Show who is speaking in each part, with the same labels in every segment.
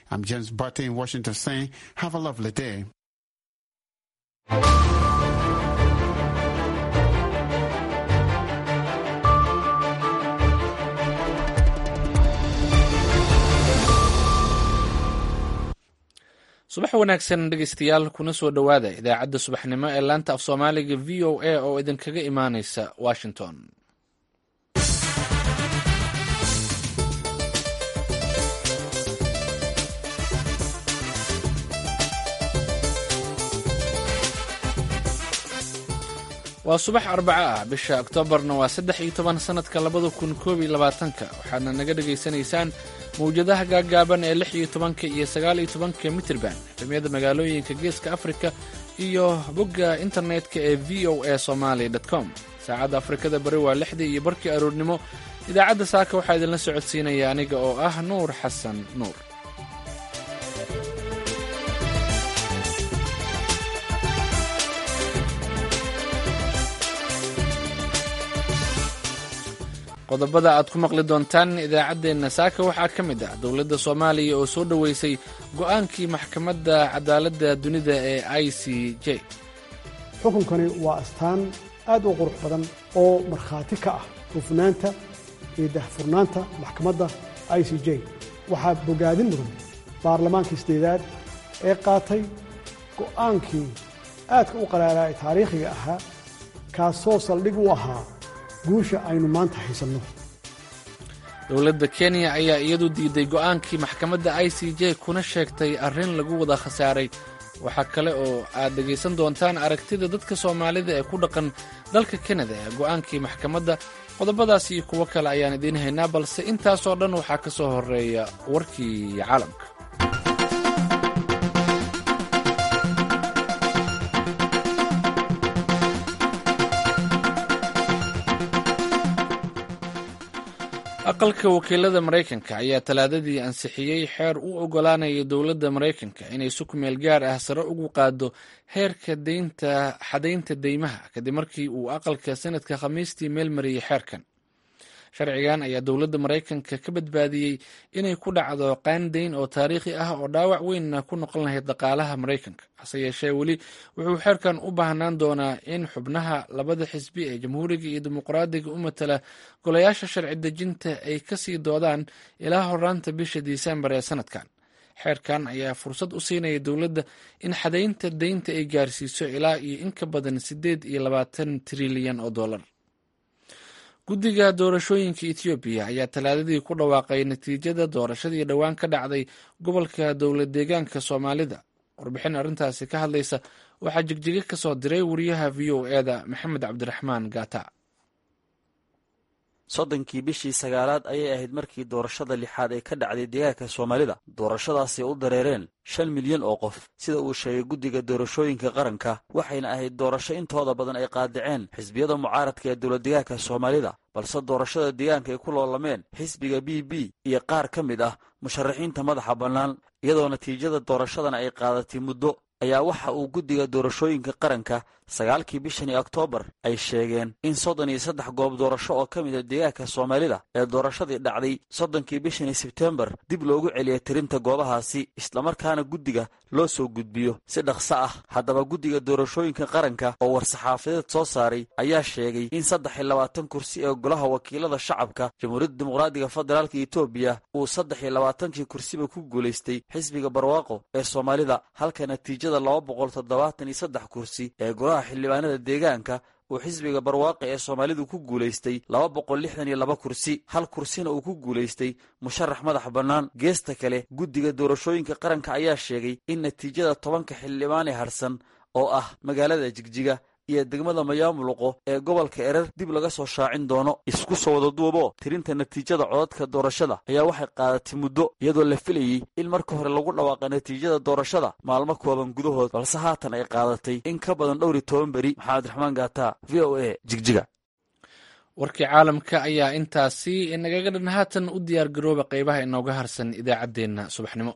Speaker 1: I'm James Barty in Washington saying, have a lovely day.
Speaker 2: subax wanaagsan dhegeystayaal kuna soo dhowaada idaacadda subaxnimo ee laanta af soomaaliga v o a oo idinkaga imaaneysa washington waa subax arbaco ah bisha oktoobarna waa saddex iyo toban sanadka labada kun koob iyo labaatanka waxaadna naga dhagaysanaysaan mawjadaha gaaggaaban ee lix iyo tobanka iyo sagaal iyo tobanka mitirban ximiyada magaalooyinka geeska afrika iyo bogga internetka ee v o a somaali com saacadda afrikada bari waa lixdii iyo barkii aroornimo idaacadda saaka waxaa idinla socodsiinaya aniga oo ah nuur xasan nuur qodobada aad ku maqli doontaan idaacaddeenna saaka waxaa ka mid ah dowladda soomaaliya oo soo dhoweysay go'aankii maxkamadda cadaaladda dunida ee i c j
Speaker 3: xukunkani waa astaan aad u qurux badan oo markhaati ka ah hufnaanta iyo dahfurnaanta maxkamadda i c j waxaa bogaadin mudan baarlamaanka isdeedaad ee qaatay go'aankii aadka u qaraaraa ee taariikhiga ahaa kaasoo saldhig u ahaa guusha aynu maanta haysanno
Speaker 2: dowladda kenya ayaa iyadu diiday go'aankii maxkamadda i c j kuna sheegtay arrin lagu wada khasaaray waxaa kale oo aad dhegaysan doontaan aragtida dadka soomaalida ee ku dhaqan dalka kanada ee go'aankii maxkamadda qodobadaas iyo kuwo kale ayaan idiin haynaa balse intaasoo dhan waxaa ka soo horeeya warkii caalamka aqalka wakiilada maraykanka ayaa talaadadii ansixiyey xeer u oggolaanaya dowladda maraykanka inay si kumeel gaar ah sare ugu qaado heerka deynta xadaynta deymaha kadib markii uu aqalka sanadka khamiistii meel mariyey xeerkan sharcigan ayaa dowladda maraykanka ka badbaadiyey inay ku dhacdo qaandayn oo taariikhi ah oo dhaawac weynna ku noqon lahayd dhaqaalaha maraykanka hase yeeshee weli wuxuu xeerkan u baahnaan doonaa in xubnaha labada xisbi ee jamhuuriga iyo dimuqraadiga u matala golayaasha sharci dejinta ay kasii doodaan ilaa horaanta bisha disembar ee sanadkan xeerkan ayaa fursad u siinaya dowladda in xadaynta deynta ay gaarsiiso ilaa iyo in ka badan siddeed iyo labaatan trilyan oo dollar guddiga doorashooyinka etoobiya ayaa talaadadii ku dhawaaqay natiijada doorashadii dhowaan ka dhacday gobolka dowlad deegaanka soomaalida warbixin arrintaasi ka hadlaysa waxaa jigjiga ka soo diray wariyaha v o e da maxamed cabdiraxmaan gaata
Speaker 4: soddonkii bishii sagaalaad ayay ahayd markii doorashada lixaad ee ka dhacday deegaanka soomaalida doorashadaasi u dareereen shan milyan oo qof sida uu sheegay guddiga doorashooyinka qaranka waxayna ahayd doorasho intooda badan ay qaadaceen xisbiyada mucaaradka ee dowladdeegaanka soomaalida balse doorashada deegaanka ay ku loolameen xisbiga b b iyo qaar ka mid ah musharaxiinta madaxa bannaan iyadoo natiijada doorashadana ay qaadatay muddo ayaa waxa uu guddiga doorashooyinka qaranka sagaalkii bishani oktoobar ay sheegeen in soddon iyo saddex goob doorasho oo ka mid a deegaanka soomaalida ee doorashadii dhacday soddonkii bishani sebtembar dib loogu celiyay tirinta goobahaasi islamarkaana guddiga loo soo gudbiyo si dhaqso ah haddaba guddiga doorashooyinka qaranka oo war-saxaafadeed soo saaray ayaa sheegay in saddex iyo labaatan kursi ee golaha wakiilada shacabka jamhuuriyadda dimuqraadiga federaalka etoobiya uu saddex iyo labaatankii kursiba ku guulaystay xisbiga barwaaqo ee soomaalida halka natiijada laba boqol toddobaatan iyo saddex kursi ee golaha xildhibaanada deegaanka uu xisbiga barwaaqi ee soomaalidu ku guulaystay laba boqol lixdan iyo laba kursi hal kursina uu ku guulaystay musharax madax bannaan geesta kale guddiga doorashooyinka qaranka ayaa sheegay in natiijada tobanka xildhibaan ee harsan oo ah magaalada jigjiga iyo degmada mayaamuluqo ee gobolka erer dib laga soo shaacin doono isku soo wada duubo tirinta natiijada codadka doorashada ayaa waxay qaadatay muddo iyadoo la filayey in marka hore lagu dhawaaqa natiijada doorashada maalmo kooban gudahood balse haatan ay qaadatay in ka badan dhowr iyo toban beri maxamed raxmaan gaata v o a jigjiga
Speaker 2: warkii caalamka ayaa intaasi nagaga dhan haatan u diyaar garooba qeybaha inooga harsan idaacaddeenna subaxnimo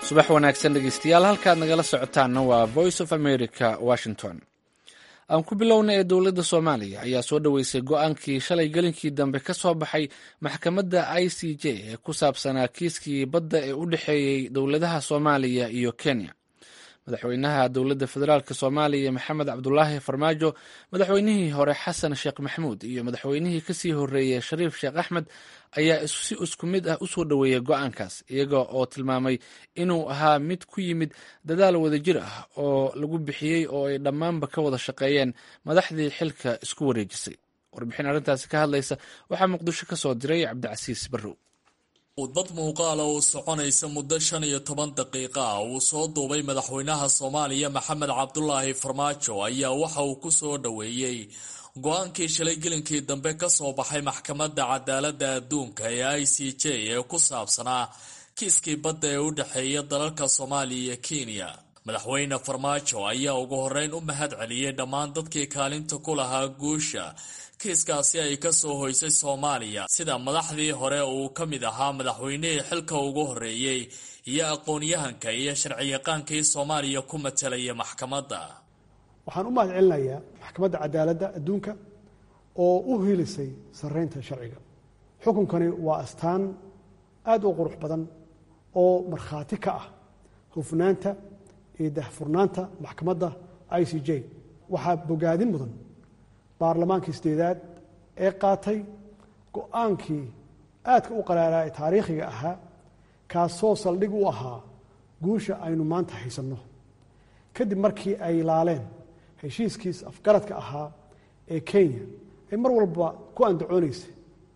Speaker 2: subax wanaagsan dhegeystayaal halkaad nagala socotaanna waa voice of america washington aan ku bilowna ee dowladda soomaaliya ayaa soo dhoweysay go-aankii shalay gelinkii dambe ka soo baxay maxkamadda i c j ee ku saabsanaa kiiskii badda ee u dhexeeyey dowladaha soomaaliya iyo kenya madaxweynaha dowladda federaalk soomaaliya maxamed cabdulaahi farmaajo madaxweynihii hore xasan sheekh maxmuud iyo madaxweynihii kasii horeeyey shariif sheekh axmed ayaa si isku mid ah usoo dhoweeyay go-aankaas iyaga oo tilmaamay inuu ahaa mid ku yimid dadaal wadajir ah oo lagu bixiyey oo ay dhammaanba ka wada shaqeeyeen madaxdii xilka isku wareejisay warbixin arrintaasi ka hadlaysa waxaa muqdisho ka soo diray cabdicasiis barrow
Speaker 5: udbad muuqaala oo soconaysa muddo shan iyo toban daqiiqa ah uu soo duubay madaxweynaha soomaaliya maxamed cabdulaahi farmaajo ayaa waxa uu ku soo dhoweeyey go-aankii shalay gelinkii dambe ka soo baxay maxkamadda cadaaladda adduunka ee i c j ee ku saabsanaa kiiskii badda ee u dhexeeya dalalka soomaaliya iyo kenya madaxweyne farmaajo ayaa ugu horreyn u mahad celiyey dhammaan dadkii kaalinta ku lahaa guusha kiiskaasi ay ka soo hoysay soomaaliya sida madaxdii hore uu ka mid ahaa madaxweynihii xilka ugu horreeyey iyo aqoon-yahanka iyo sharciyaqaankii soomaaliya ku matelaya maxkamadda
Speaker 3: waxaan u mahad celinayaa maxkamadda cadaaladda adduunka oo u hiilisay sarreynta sharciga xukunkani waa astaan aad u qurux badan oo markhaati ka ah hufnaanta iyo dahfurnaanta maxkamadda i c j waxaa bogaadin mudan baarlamaankii sideedaad ee qaatay go-aankii aadka u qaraaraa ee taariikhiga ahaa kaasoo saldhig u ahaa guusha aynu maanta haysanno kadib markii ay laaleen heshiiskiis afgaradka ahaa ee kenya ay mar walba ku andacoonaysay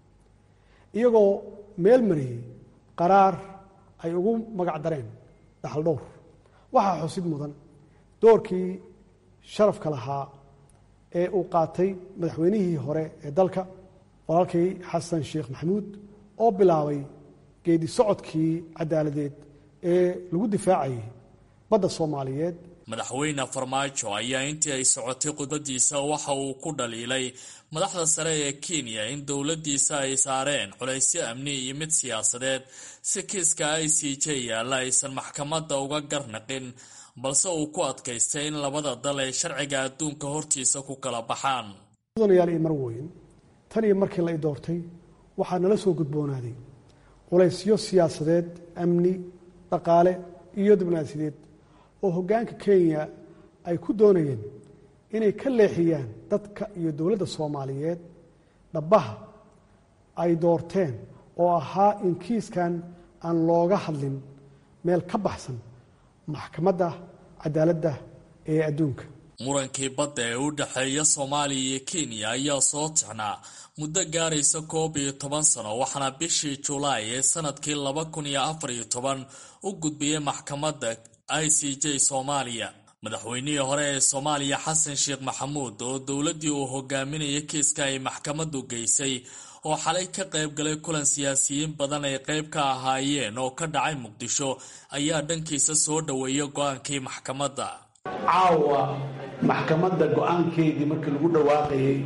Speaker 3: iyagoo meel mariyey qaraar ay ugu magac dareen dhaxal dhowr waxaa xusid mudan doorkii sharafka lahaa ee uu qaatay madaxweynihii hore ee dalka walaalkii xasan sheekh maxamuud oo bilaabay geedi socodkii cadaaladeed ee lagu difaacayay badda soomaaliyeed
Speaker 5: madaxweyne farmaajo ayaa intii ay socotay khudbadiisa waxa uu ku dhaliilay madaxda sare ee kenya in dowladdiisa ay saareen culaysyo amni iyo mid siyaasadeed si kiiska i c j yaalla aysan maxkamadda uga garnaqin balse uu ku adkaystay in labada dal ay sharciga adduunka hortiisa ku kala baxaan
Speaker 3: mudanayaal iyo marweyn tan iyo markii la i doortay waxaa nala soo gudboonaaday culaysyo siyaasadeed amni dhaqaale iyo diblomaasiyadeed oo hoggaanka kenya ay ku doonayeen inay ka leexiyaan dadka iyo dowladda soomaaliyeed dhabbaha ay doorteen oo ahaa in kiiskan aan looga hadlin meel ka baxsan maxkamadda cadaaladda ee adduunka
Speaker 5: murankii badda ee u dhexeeya soomaaliya iyo kenya ayaa soo tixnaa muddo gaaraysa koob iyo toban sano waxaana bishii julaay ee sanadkii laba kun iyo afar iyo toban u gudbiyey maxkamadda i c j soomaaliya madaxweynihii hore ee soomaaliya xasan sheekh maxamuud oo dowladdii uu hogaaminayay kiiska ay maxkamaddu geysay oo xalay ka qayb galay kulan siyaasiyiin badan ay qayb ka ahaayeen oo ka dhacay muqdisho ayaa dhankiisa soo dhoweeya go-aankii maxkamadda
Speaker 6: caawa maxkamadda go-aankeedii markii lagu dhawaaqayay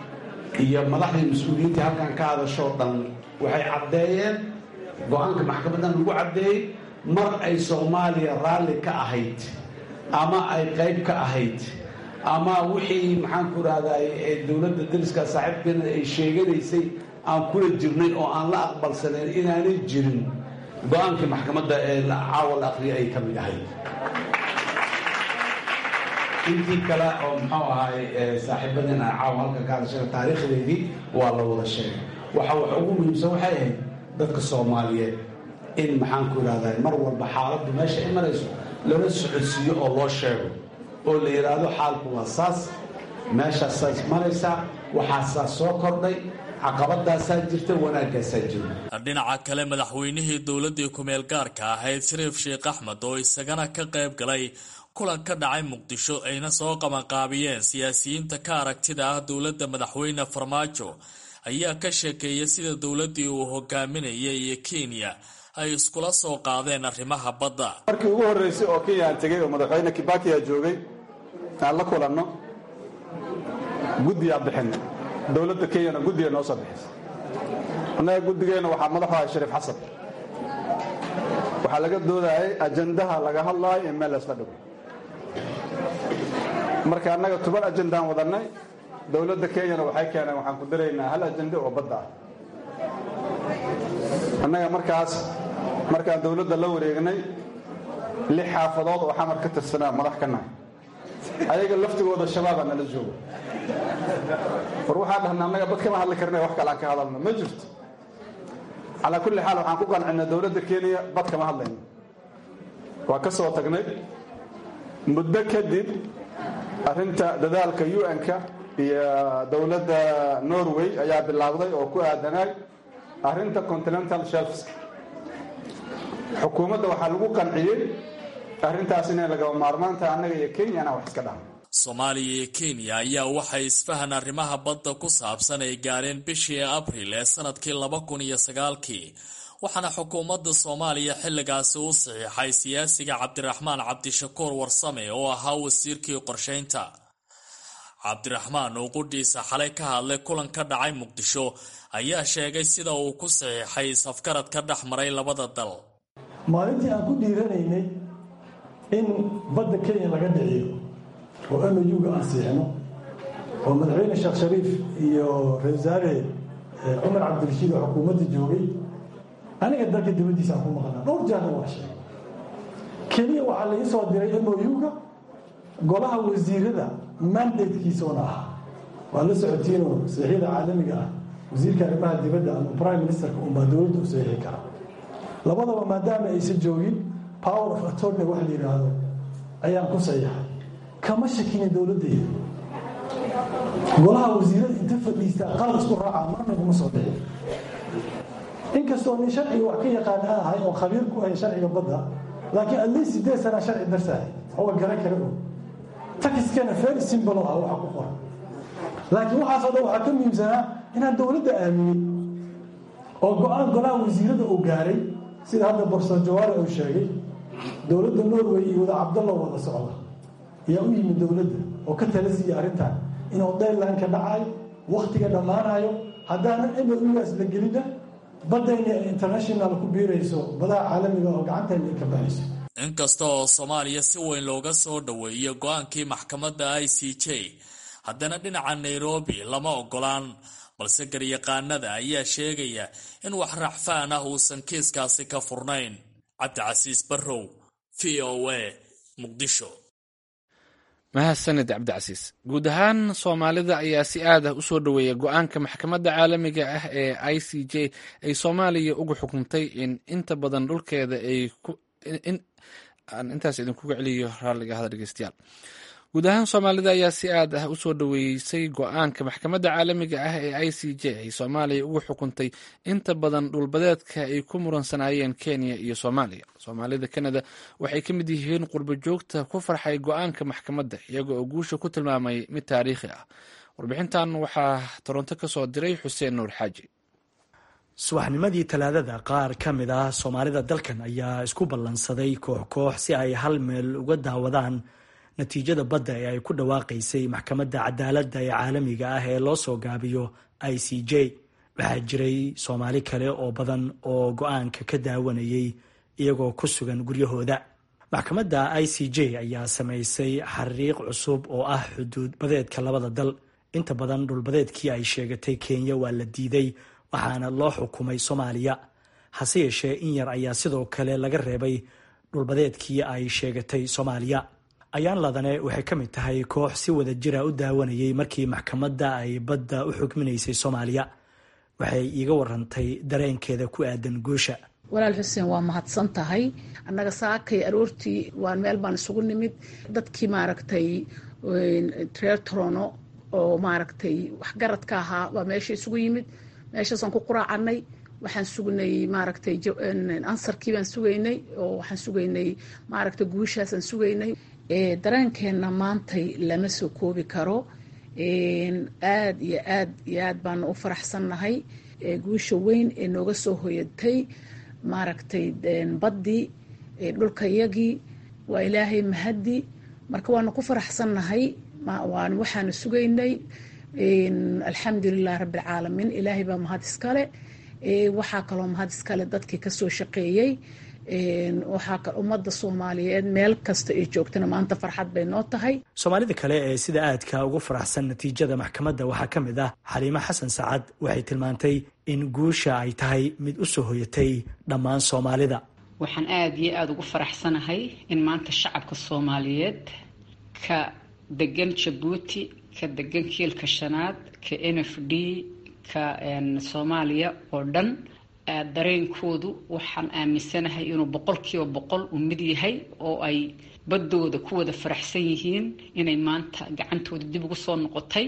Speaker 6: iyo madaxdii mas-uuliyiintii halkan ka hadashoo dhan waxay caddeeyeen go-aanka maxkamaddan lagu caddeeyey mar ay soomaaliya raalli ka ahayd ama ay qayb ka ahayd ama wixii maxaanku rahday ee dowladda dariska saaxiibkeena ay sheeganaysay aan kula jirnay oo aan la aqbalsanayn inaanay jirin go-aankii maxkamadda ee caawa la aqriya ay ka mid ahayd intii kale oo muxuu ahaay saaxiibadeen aan caawa halka ka hadashana taariikhdeedii waa la wada sheegay waxa wax ugu muhiimsan waxay ahayd dadka soomaaliyeed in maxaanku idhahdaa mar walba xaaladdu meesha ay marayso lala socodsiiyo oo loo sheego oo la yidhaahdo xaalku waa saas meeshaasaas maraysaa waxaasaa soo kordhay caqabadaasaa jirta wanaaggaasaa jira
Speaker 5: dhinaca kale madaxweynihii dowladdii ku-meel gaarka ahayd shariif sheekh axmed oo isagana ka qayb galay kulan ka dhacay muqdisho ayna soo qabanqaabiyeen siyaasiyiinta ka aragtida ah dowladda madaxweyne farmaajo ayaa ka sheekeeyay sida dowladdii uu hogaaminayay iyo kenya ay iskula soo qaadeen arrimaha badda
Speaker 7: markii ugu horreysay oo kenya aan tegey oo madaxweyne kibakiya joogay aan la kulanno guddiyaa bixin dowladda kenyana guddiga noo soo bixisay annaga guddigeenna waxaa madaxu ahay shariif xasan waxaa laga doodayay ajandaha laga hadlaayo in meel laysla dhigo marka annaga toban ajandaan wadannay dowladda kenyana waxay keeneen waxaan ku daraynaa hal ajande oo badda ah annaga markaas markaan dowladda la wareegnay lix xaafadood oo xamar ka tirsanaa madax ka nahay ayaga laftigooda shabaabaa nala jooga war waxaa dhahna annaga bad kama hadli karna wax kale aan ka hadalno ma jirto calaa kulli xaal waxaan ku qancinay dowladda kenya bad kama hadlayno waa ka soo tagnay muddo kadib arrinta dadaalka un-ka iyo dowladda norway ayaa bilaabday oo ku aadanaay arrinta continental shelfs xukuumadda waxaa lagu qanciyey arrintaas inay lagaba maarmaantaha annaga iyo kenya inaan wax iska dhahno
Speaker 5: soomaaliya iyo kenya ayaa waxay isfahan arrimaha badda ku saabsan ay gaareen bishii abril ee sanadkii laba kun iyo sagaalkii waxaana xukuumadda soomaaliya xilligaasi u saxiixay siyaasiga cabdiraxmaan cabdishakuur warsame oo ahaa wasiirkii qorshaynta cabdiraxmaan oo qudhiisa xalay ka hadlay kulan ka dhacay muqdisho ayaa sheegay sida uu ku saxiixay safgarad ka dhex maray labada dal
Speaker 8: maalintii aan ku dhiiranaynay in badda kenya laga dhiciyo oo mauga aan siixno oo madaxweyne sheekh shariif iyo ra-isul wasaare cumar cabdirashiid oo xukuumadda joogay aniga dalka dibaddiisa aan ku maqnaa dhowr jaarna waa sheegay keliya waxaa laii soo diray mouga golaha wasiirada mandatekiisoona ahaa waa la socotiinoo saxiixyada caalamiga ah wasiirka arrimaha dibadda ama prime ministerka unbaa dowladda u saxiixi kara labadaba maadaama aysan joogin power of attorney wax la yidhaahdo ayaan ku saxiixay kama shakina dowladdeeda golaha wasiirada inta fadhiistaa qalad isku raacaa marna kuma soo dhicin inkastoo nin sharciga wax ka yaqaan aan ahay oo khabiir ku ahay sharciga badda laakiin at least sideed sanaa sharci darsahay oga garan kara og takiskana very simple ah waxa ku qoran laakiin waxaasoo dhan waxaa ka muhiimsanaa inaan dowladda aaminay oo go-aan golaha wasiirada uu gaaray sida hadda borson jawaare uu sheegay dowladda norway iyo wada cabdallo wada socda ayaa u yimid dowladda oo ka tala siiya arrintan inuu daylanka dhacayo wakhtiga dhammaanayo haddaanan mougaas la gelina baddayna international ku biirayso badaha caalamiga oo gacantayna ay ka baxayso
Speaker 5: inkasta oo soomaaliya si weyn looga soo dhoweeyey go-aankii maxkamadda i c j haddana dhinaca nairobi lama ogolaan balse garyaqaanada ayaa sheegaya in wax racfaan ah uusan kiiskaasi ka furnayn cabdicasiis barrow v o a muqdisho
Speaker 2: mahadsanid cabdicasiis guud ahaan soomaalida ayaa si aad ah u soo dhoweeya go-aanka maxkamadda caalamiga ah ee i c j ay soomaaliya uga xukuntay in inta badan dhulkeeda ay aan intaas idinkuga celiyo raalliga hada dhegeystayaal guud ahaan soomaalida ayaa si aad ah usoo dhoweysay go-aanka maxkamadda caalamiga ah ee i c j ay soomaaliya uga xukuntay inta badan dhulbadeedka ay ku muransanaayeen kenya iyo soomaaliya soomaalida kanada waxay ka mid yihiin qurbo joogta ku farxay go-aanka maxkamadda iyaga oo guusha ku tilmaamay mid taariikhi ah warbixintan waxaa toronto ka soo diray xuseen nuur xaaji
Speaker 9: subaxnimadii talaadada qaar ka mid ah soomaalida dalkan ayaa isku ballansaday koox koox si ay hal meel uga daawadaan natiijada badda ee ay ku dhawaaqaysay maxkamadda cadaaladda ee caalamiga ah ee loo soo gaabiyo i c j waxaa jiray soomaali kale oo badan oo go-aanka ka daawanayay iyagoo ku sugan guryahooda maxkamadda i c j ayaa samaysay xariiq cusub oo ah xuduud badeedka labada dal inta badan dhulbadeedkii ay sheegatay kenya waa la diiday waxaana loo xukumay soomaaliya hase yeeshee in yar ayaa sidoo kale laga reebay dhulbadeedkii ay sheegatay soomaaliya ayaan ladane waxay ka mid tahay koox si wada jira u daawanayay markii maxkamadda ay badda u xukminaysay soomaaliya waxay iiga warantay dareenkeeda ku aadan guusha
Speaker 10: walaal xuseen waa mahadsan tahay annaga saakay aroortii waan meel baan isugu nimid dadkii maaragtay reer torono oo maaragtay waxgaradka ahaa baa meesha isugu yimid meeshaasaan ku quraacanay waxaan sugnay maaragtay ansarkii baan sugaynay oo waxaan sugaynay maaragtay guushaasaan sugaynay dareenkeenna maantay lama soo koobi karo aad iyo aad iyo aad baanu u faraxsannahay guusha weyn ee nooga soo hoyatay maaragtay baddii dhulkayagii waa ilaahay mahaddi marka waanu ku faraxsannahay waxaanu sugaynay alxamdulilah rabbialcaalamiin ilaahay baa mahad iskale waxaa kaloo mahad iskale dadkii kasoo shaqeeyey waxaa ummadda soomaaliyeed meel kasta ay joogtana maanta farxad bay noo tahay
Speaker 9: soomaalida kale ee sida aadka ugu faraxsan natiijada maxkamadda waxaa ka mid ah xaliimo xasan sacad waxay tilmaantay in guusha ay tahay mid u soo hoyatay dhammaan soomaalida
Speaker 11: waxaan aada iyo aada ugu faraxsanahay in maanta shacabka soomaaliyeed ka degan jabuuti ka degan kiilka shanaad ka n f d ka soomaaliya oo dhan dareenkoodu waxaan aaminsanahay inuu boqolkiiba boqol uu mid yahay oo ay baddooda ku wada faraxsan yihiin inay maanta gacantooda dib ugu soo noqotay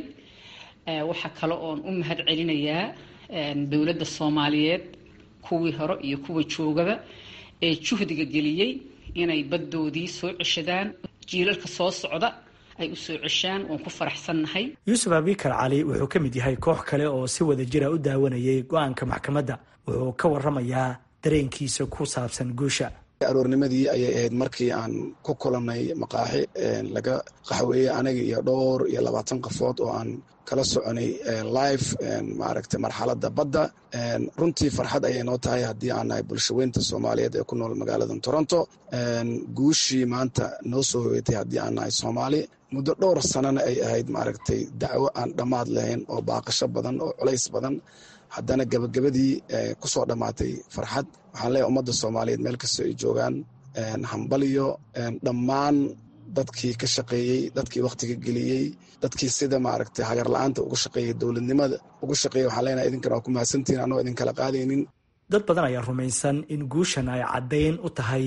Speaker 11: waxaa kale oon u mahad celinayaa dowladda soomaaliyeed kuwii hore iyo kuwa joogaba ee juhdiga geliyey inay baddoodii soo ceshadaan jiilalka soo socda ay u soo ceshaan waan ku faraxsannahay
Speaker 9: yuusuf abikar cali wuxuu ka mid yahay koox kale oo si wada jira u daawanayay go-aanka maxkamadda wuxuu ka waramayaa dareenkiisa ku saabsan guusha
Speaker 12: aroornimadii ayay ahayd markii aan ku kulannay maqaaxi laga qaxweeyey aniga iyo dhowr iyo labaatan qofood oo aan kala soconay live maaragtay marxaladda badda runtii farxad ayay noo tahay haddii aan nahay bulshaweynta soomaaliyeed ee ku nool magaalada toronto guushii maanta noo soo hoyatay haddii aan nahay soomaali muddo dhowr sanana ay ahayd maaragtay dacwo aan dhammaad lahayn oo baaqasho badan oo culays badan haddana gabagabadii kusoo dhammaatay farxad waxaan leeyahay ummadda soomaaliyeed meel kastoo ay joogaan hambaliyo dhammaan dadkii ka shaqeeyey dadkii wakhtiga geliyey dadkii sida maaragtay hagar la-aanta uga shaqeeyey dowladnimada uga shaqeeyey waxaan leenahay idinkana waa ku mahadsantihin anoo idin kala qaadaynin
Speaker 9: dad badan ayaa rumaysan in guushan ay caddayn u tahay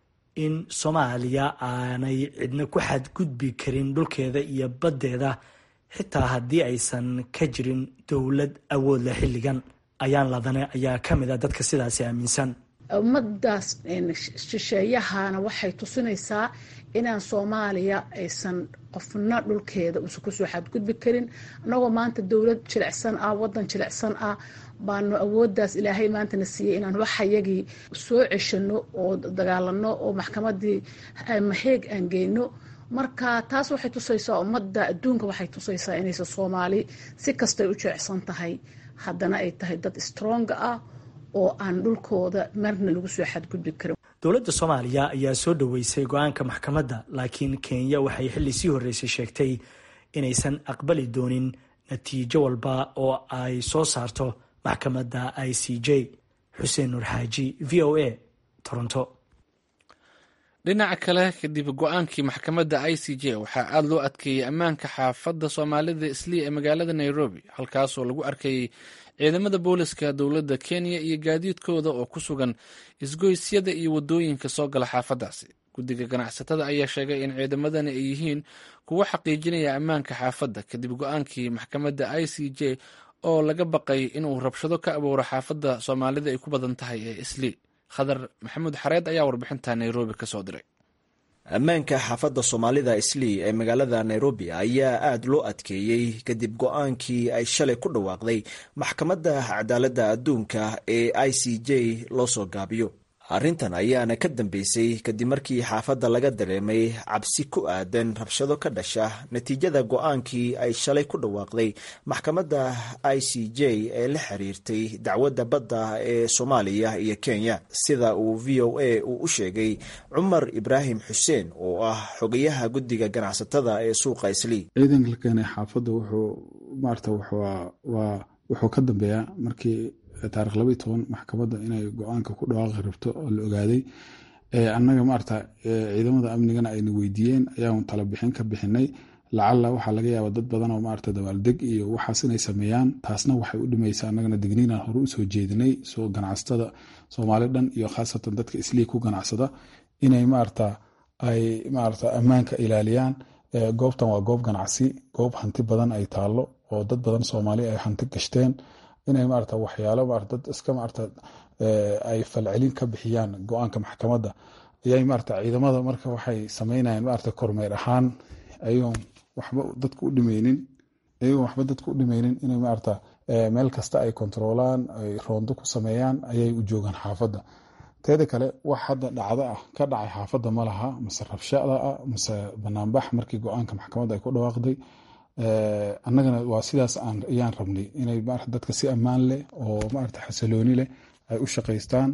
Speaker 9: in soomaaliya aanay cidna ku xadgudbi karin dhulkeeda iyo baddeeda xitaa haddii aysan ka jirin dowlad awood leh xilligan ayaan ladane ayaa ka mid a dadka sidaasi aaminsan
Speaker 10: ummadaas shisheeyahana waxay tusinaysaa inaan soomaaliya aysan qofna dhulkeeda uusan kusoo xadgudbi karin annagoo maanta dowlad jilicsan ah wadan jilicsan ah baanu awooddaas ilaahay maantana siiyey inaan waxayagii soo ceshano oo dagaalano oo maxkamadii maheeg aan geyno marka taas waxay tusaysaa ummadda adduunka waxay tusaysaa inaysan soomaali si kastay u jeecsan tahay haddana ay tahay dad stronga ah oo aan dhulkooda marna lagu soo xadgudbi karin
Speaker 9: dowladda soomaaliya ayaa soo dhoweysay go-aanka maxkamadda laakiin kenya waxay xilli sii horreysay sheegtay inaysan aqbali doonin natiijo walba oo ay soo saarto maxkamadda i c j xuseen nuur xaaji v o a toronto
Speaker 2: dhinaca kale kadib go-aankii maxkamadda i c j waxaa aada loo adkeeyey ammaanka xaafadda soomaalida islii ee magaalada nairobi halkaasoo lagu arkayey ciidamada booliska dowladda kenya iyo gaadiidkooda oo ku sugan isgoysyada iyo wadooyinka soo gala xaafaddaasi guddiga ganacsatada ayaa sheegay in ciidamadani ay yihiin kuwo xaqiijinaya ammaanka xaafadda kadib go-aankii maxkamadda i c j oo laga baqay inuu rabshado ka abuuro xaafadda soomaalida ay ku badan tahay ee islii khadar maxamuud xareed ayaa warbixinta nairobi ka soo diray
Speaker 13: ammaanka xaafadda soomaalida islii ee magaalada nairobi ayaa aada loo adkeeyey kadib go-aankii ay shalay ku dhawaaqday maxkamadda cadaaladda adduunka ee i c j loo soo gaabiyo arrintan ayaana ka dambeysay kadib markii xaafadda laga dareemay cabsi ku aadan rabshado ka dhasha natiijada go-aankii ay shalay ku dhawaaqday maxkamadda i c j ee la xiriirtay dacwadda badda ee soomaaliya iyo kenya sida uu v o a uu u sheegay cumar ibraahim xuseen oo ah xogayaha guddiga ganacsatada ee suuqa islii
Speaker 7: ciidanka la keenay xaafadda wuxuu maarata waa wuxuu ka dambeeyaa markii taarikh laba iyo toban maxkamadda inay go-aanka ku dhawaaqi rabto oo la ogaaday annaga maarata ciidamada amnigana ayna weydiiyeen ayaan tala bixin ka bixinay lacalla waxaa laga yaaba dad badan oo maarata dabaaldeg iyo waxaas inay sameeyaan taasna waxay u dhimaysa annagana digniinaan hore usoo jeedinay soo ganacsatada soomaali dhan iyo khaasatan dadka islii ku ganacsada inay maarata ay maarata ammaanka ilaaliyaan goobtan waa goob ganacsi goob hanti badan ay taallo oo dad badan soomaali ay hanti gashteen inay maarata waxyaalo maarata dad iska maarata ay falcelin ka bixiyaan go-aanka maxkamadda ayay maarata ciidamada marka waxay sameynayaan maarata kormeer ahaan ayagoon waxba dadka u dhimeynin ayagoon waxba dadka u dhimeynin inay maarata meel kasta ay kontroolaan ay roondo ku sameeyaan ayay u joogaan xaafadda teeda kale wax hadda dhacdo ah ka dhacay xaafadda ma laha mase rabshada ah mase banaanbax markii go-aanka maxkamadda ay ku dhawaaqday annagana waa sidaas ayaan rabnay inay dadka si ammaan leh oo maarata xasilooni leh ay u shaqaystaan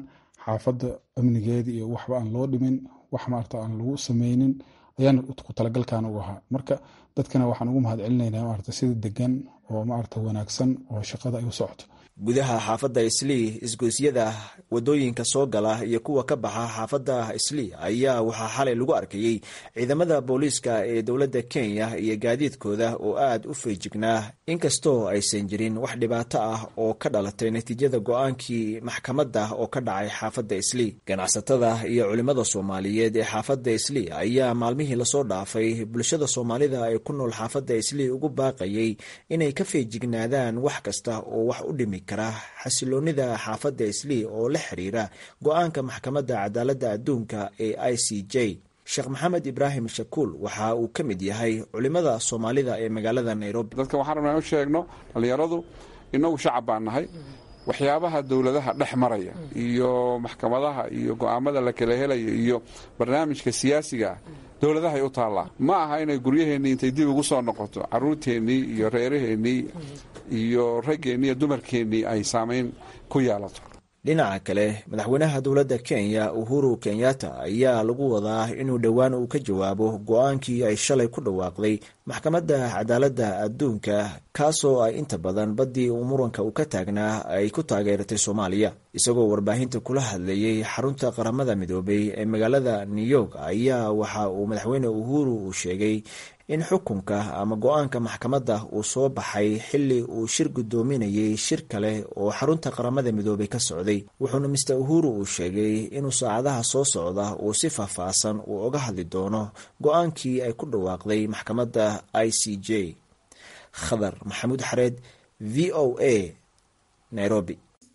Speaker 14: xaafadda amnigeeda iyo waxba aan loo dhimin wax maarata aan lagu sameynin ayaana ku talagalkan ugu ahaa marka dadkana waxaan ugu mahad celinaynaa maarata sida degan oo maarata wanaagsan oo shaqada ay u socoto
Speaker 13: gudaha xaafadda islii isgoysyada wadooyinka soo gala iyo kuwa ka baxa xaafadda islii ayaa waxaa xalay lagu arkayey ciidamada booliiska ee dowladda kenya iyo gaadiidkooda oo aad u feejignaa inkastoo aysan jirin wax dhibaato ah oo ka dhalatay natiijada go-aankii maxkamadda oo ka dhacay xaafadda islii ganacsatada iyo culimmada soomaaliyeed ee xaafadda islii ayaa maalmihii lasoo dhaafay bulshada soomaalida ee ku nool xaafadda islii ugu baaqayay inay ka feejignaadaan wax kasta oo wax u dhimi kara xasiloonida xaafadda islii oo la xiriira go-aanka maxkamadda cadaaladda adduunka ee i c j sheekh maxamed ibraahim shakuul waxa uu ka mid yahay culimada soomaalida ee magaalada nairobi
Speaker 15: dadka waxaan rabnaa u sheegno dhallinyaradu inagu shacab baan nahay waxyaabaha dowladaha dhex maraya iyo maxkamadaha iyo go'aamada la kala helaya iyo barnaamijka siyaasiga ah dowladahay u taallaa ma aha inay guryaheennii intay dib ugu soo noqoto caruurteennii iyo reeraheennii iyo raggeennii iyo dumarkeennii ay saamayn ku yeelato
Speaker 13: dhinaca kale madaxweynaha dowladda kenya uhuru kenyatta ayaa lagu wadaa inuu dhowaan uu ka jawaabo go-aankii ay shalay ku dhawaaqday maxkamadda cadaaladda adduunka kaasoo ay inta badan baddii uu muranka uu ka taagnaa ay ku taageeratay soomaaliya isagoo warbaahinta kula hadlayey xarunta qaramada midoobay ee magaalada new york ayaa waxa uu madaxweyne uhuru uu sheegay in xukunka ama go-aanka maxkamadda uu soo baxay xilli uu shir guddoominayay shir kale oo xarunta qaramada midoobay ka socday wuxuuna mister uhuru uu sheegay inuu saacadaha soo socda uu si faahfaahsan uu oga hadli doono go-aankii ay ku dhawaaqday maxkamadda i c j khadar maxamuud xareed v o a nairobi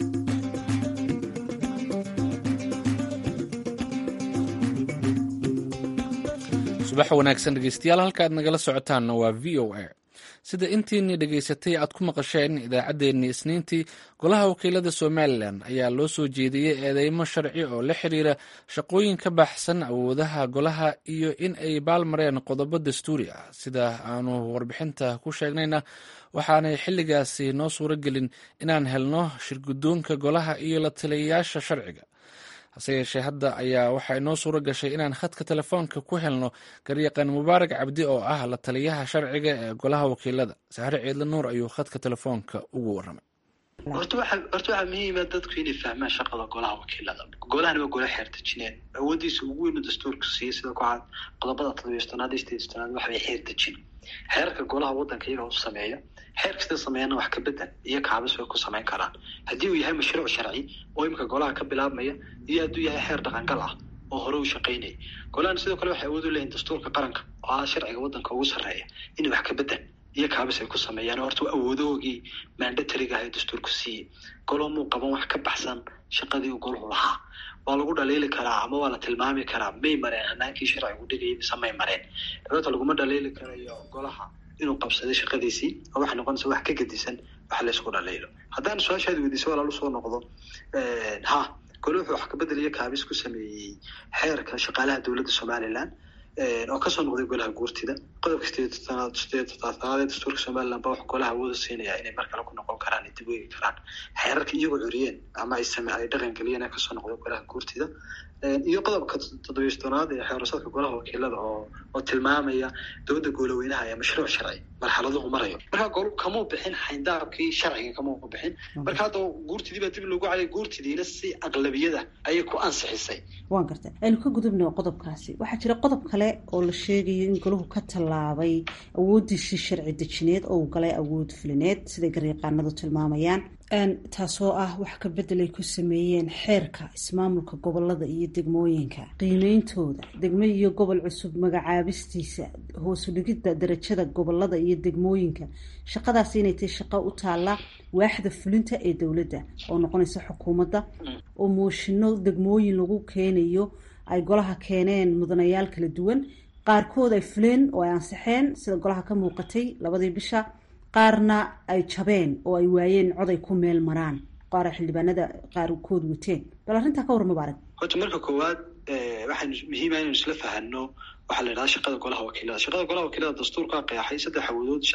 Speaker 2: subax wanaagsan dhegeystayaal halka aad nagala socotaanna waa v o a sida intiinii dhegaysatay aad ku maqasheen idaacaddeenii isniintii golaha wakiilada somalilan ayaa loo soo jeediyey eedeymo sharci oo la xiriira shaqooyin ka baxsan awoodaha golaha iyo in ay baalmareen qodobo dastuuri ah sida aanu warbixinta ku sheegnayna waxaanay xilligaasi noo suuro gelin inaan helno shirguddoonka golaha iyo la taliyayaasha sharciga hase yeeshee hadda ayaa waxaa inoo suuro gashay inaan khadka telefoonka ku helno garyaqaan mubaarak cabdi oo ah la taliyaha sharciga ee golaha wakiilada saxre ciidla nuur ayuu khadka telefoonka ugu waramay
Speaker 16: horta waxa horta waxaa muhiima dadku inay fahmaan shaqada golaha wakiilada golahani waa golo xeerdejineen awoodiisa ugu weynu dastuurka siiya sida ku cad qodobada todobiystonaad iyo sideedstonaad waxbay xeerdejin xeerka golaha waddanka iyaga u sameeya xeer kasta sameeyana wax ka bedel iyo kaabis way ku samayn karaan haddii uu yahay mashruuc sharci oo imika golaha ka bilaabmaya iyo hadduu yahay xeer dhaqangal ah oo hore u shaqaynaya golahan sidoo kale waxay awood u leeyihin dastuurka qaranka oo ah sharciga waddanka ugu sarreeya inay wax ka bedel iyo kaabis ay ku sameeyaan horta awoodoogii mandatariga ah ee dastuurku siiyey golo muu qaban wax ka baxsan shaqadii uu golahu lahaa waa lagu dhaliili karaa ama waa la tilmaami karaa may mareen hanaankii sharcigu dhigayay mise may mareen dabeeta laguma dhaliili karayo golaha inuu qabsaday shaqadiisii oo waxay noqonaysa wax ka gedisan wax laysku dhaliilo haddaan su-aashaadi weydiisa walaal usoo noqdo ha gole wuxuu wax kabedel iyo kaabis ku sameeyey xeerka shaqaalaha dowladda somaliland oo kasoo noqday golaha guurtida qodobka sideed sideed toddobaatanaad ee dastuurka somaliland ba wax golaha awooda siinaya inay mar kale ku noqon karaan dib weegi karaan xeerarka iyagoo curiyeen ama ay same ay dhaqan geliyeen ee kasoo noqday golaha guurtida iyo qodobka toddobiystonaad ee xeerusadka golaha wakiilada oo oo tilmaamaya dowladda goolaweynaha ee mashruuc sharci marxaladuhu marayo marka gol kamuu bixin xayndaabkii sharciga kamuu bixin marka hadda guurtidii baa dib loogu caliyay guurtidiina si aqlabiyada ayay ku ansixisay
Speaker 17: waan garta aynu ka gudubna qodobkaasi waxaa jira qodob kale oo la sheegayo in golahu ka tallaabay awoodiisii sharci dejineed oo uu galay awood fulineed siday garyaqaanadu tilmaamayaan taasoo ah wax ka bedel ay ku sameeyeen xeerka ismaamulka gobolada iyo degmooyinka qiimeyntooda degmo iyo gobol cusub magacaabistiisa hoosu dhigidda darajada gobolada iyo degmooyinka shaqadaasi inay tahay shaqo u taalla waaxda fulinta ee dowladda oo noqonaysa xukuumadda oo mooshino degmooyin lagu keenayo ay golaha keeneen mudanayaal kala duwan qaarkood ay fuleen oo ay ansixeen sida golaha ka muuqatay labadii bisha qaarna ay jabeen oo ay waayeen cod ay ku meel maraan qaar xildhibaanada qaarkood wateen bal arrintaa ka war mubaarak
Speaker 16: horta marka koowaad waxaynu muhiima inaynu isla fahano waxaa la yidhahda shaqada golaha wakiilada shaqada golaha wakiilada dastuurkaa qeexay saddex awoodood saddex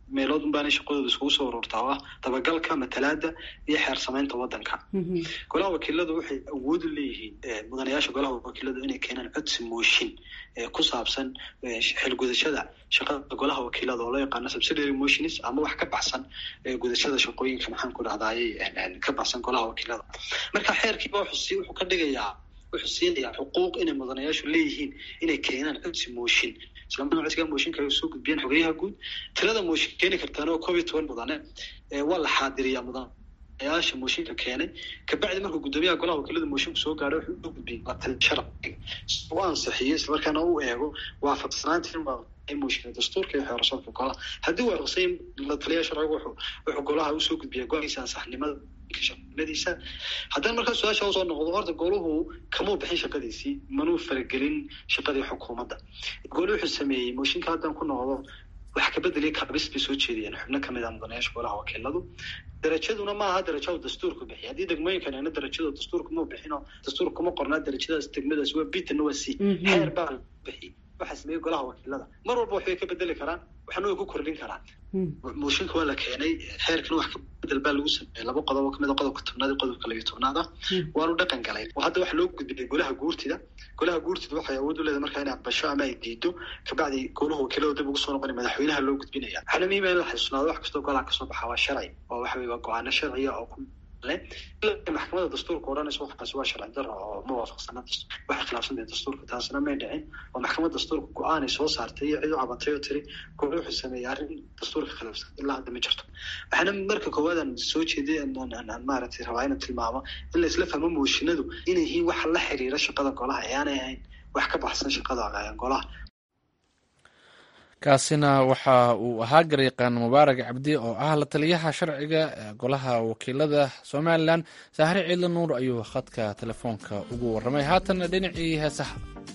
Speaker 16: meelood unbaanay shaqadooda iskugu soo ururtaa oo ah dabagalka matalaada iyo xeer samaynta waddanka golaha wakiiladu waxay awood u leeyihiin mudanayaasha golaha wakiiladu inay keenaan codsi mooshin ku saabsan xilgudashada shaqada golaha wakiilada oo loo yaqaano subsidiary motions ama wax ka baxsan gudashada shaqooyinka maxaan ku dhahdaayey ka baxsan golaha wakiilada marka xeerkiiba wuxuu wuxuu ka dhigayaa wuxuu siinayaa xuquuq inay mudanayaashu leeyihiin inay keenaan codsi mooshin islamada codsiga mooshinka ay soo gudbiyeen xogeyaha guud tirada mooshin keeni kartaan oo koob iyo toban mudane waa la xaadiriyaa mudanayaasha mooshinka keenay kabacdi markuu guddoomiyaha golaha wakiilada mooshinka soo gaaro wuxuu u gudbiyey latal sharciga u ansixiyo islamarkaana u eego waafaqsanaantii mooshinka dastuurka iyo xeerashoodka golaha haddii uu waafaqsan la taliya sharcigu wuxuu wuxuu golaha usoo gudbiyaa go-aankiisa ansaxnimada shaqadiisa haddana markaa su-aasha usoo noqdo horta goluhu kamuu bixin shaqadiisii manuu faragelin shaqadii xukuumadda golu wuxuu sameeyey mooshinka haddaan ku noqdo wax kabedeliya kabis bay soo jeediyeen xubno kamid ah mudanayaasha golaha wakiiladu darajaduna ma aha darajo dastuurku bixiy haddii degmooyinkan ayna darajada dastuurka ma bixino dastuurka kuma qornaa darajadaas degmadaas waa bitana waa c xeer baa bixiy waxaa sameeyey golaha wakiilada mar walba waxbay ka bedeli karaan waxna way ku kordhin karaan mooshinka waa la keenay xeerkana wax ka bedel baa lagu sameeyey laba qodob oo kamid a qodobka tobnaad iyo qodobka labiyo tobnaad ah waanu dhaqan galay oo hadda waxa loo gudbiyey golaha guurtida golaha guurtida waxay awood u leedahay markaa inay aqbasho ama ay diido kabacdi golaha wakiilada dib ugu soo noqonay madaxweynaha loo gudbinaya waxaana muhiima in la xasuusnaado wax kastoo golaha kasoo baxa waa sharci oo waxa weye waa go-aano sharciya oo ku maxkamada dastuurka odhanaysa waxaas waa sharci daro oo ma waafaqsana waxay khilaafsantay dastuurka taasna may dhicin oo maxkamada dastuurka go-aanay soo saartay iyo cid u cabatay oo tiri gole wuxuu sameeyey arrin dastuurka khilaafsan ilaa hadda ma jirto waxaana marka koowaad aan soo jeeday aan maaragtay rabaa inaan tilmaamo in la isla fahmo mooshinadu inay yihiin waxa la xiriira shaqada golaha ee aanay ahayn wax ka baxsan shaqada golaha
Speaker 2: kaasina waxa uu ahaa garyaqaan mubaarak cabdi oo ah la taliyaha sharciga golaha wakiilada somalilan saahre ciidla nuur ayuu khadka telefoonka ugu warramay haatan dhinacii heesaha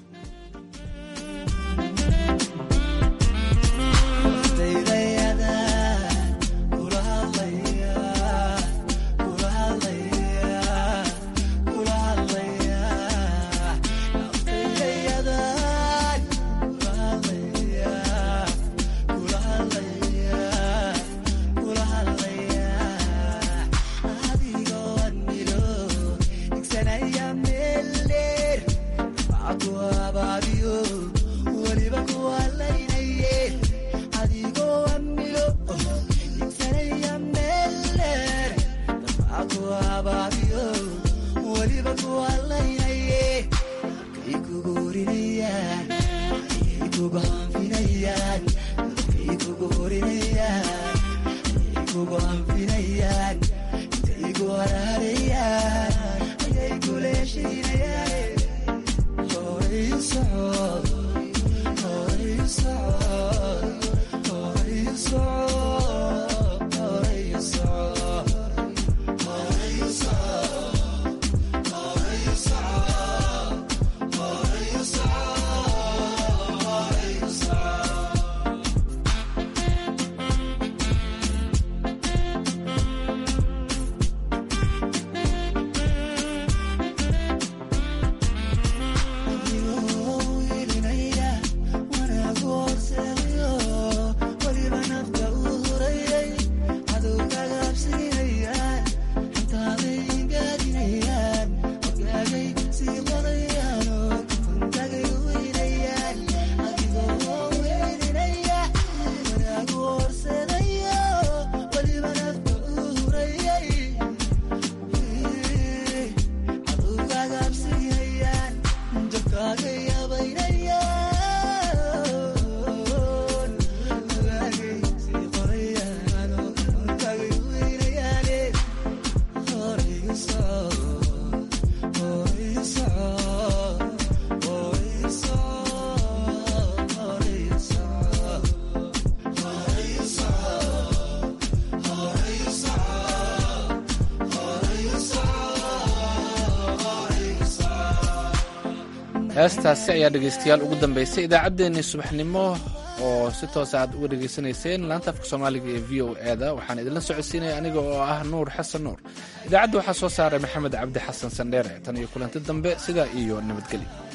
Speaker 2: heestaasi ayaa dhegaystayaal ugu dambaysay idaacaddeenii subaxnimo oo si toosa aad uga dhegaysanayseen laanta afka soomaaliga ee v o e da waxaan idinla socodsiinaya aniga oo ah nuur xasan nuur idaacadda waxaa soo saaray maxamed cabdi xasan sandheere tan iyo kulanti dambe sidaa iyo nabadgelyo